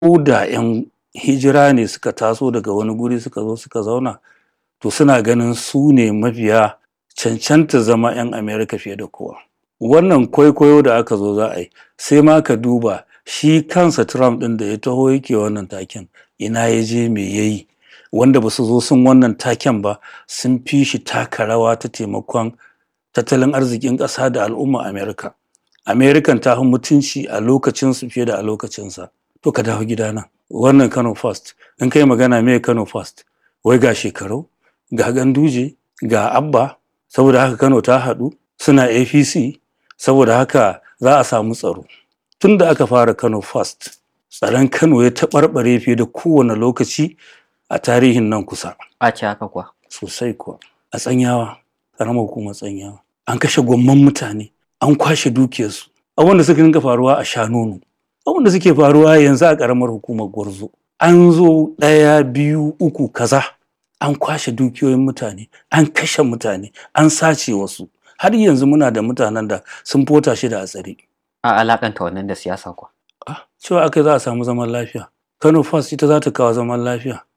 ko da 'yan hijira ne suka taso daga wani guri suka zo suka zauna to suna ganin su ne mafiya cancanta zama 'yan Amerika fiye da kowa. Wannan kwaikwayo da aka zo za a yi sai ma ka duba shi kansa Trump ɗin da ya taho yake wannan taken ina ya je me ya yi wanda ba su zo sun wannan taken ba sun fi shi taka rawa ta taimakon tattalin arzikin ƙasa da al'umma Amerika. Amerikan ta fi mutunci a lokacinsu fiye da a lokacinsa. To ka dawo gidana. Wannan Kano First. In kai magana me Kano First? Wai ga shekaru, ga ganduje, ga abba, saboda haka Kano ta haɗu, suna APC, saboda haka za a samu tsaro. Tun da aka fara Kano First, tsaron Kano ya taɓarɓare fiye da kowane lokaci a tarihin nan kusa. A ce haka kuwa. Sosai kuwa. A tsanyawa, ƙaramar hukumar tsanyawa. An kashe gwamman mutane, an kwashe dukiyarsu. Abin da suka dinga faruwa a Shanonu. Abin da suke faruwa yanzu a ƙaramar hukumar Gwarzo. An zo ɗaya, biyu, uku, kaza. An kwashe dukiyoyin mutane, an kashe mutane, an sace wasu. Har yanzu muna da mutanen da sun fota shi da a tsare. A alakanta wannan da siyasa kuwa. Ah, cewa aka za a samu zaman lafiya. Kano First ita za ta kawo zaman lafiya.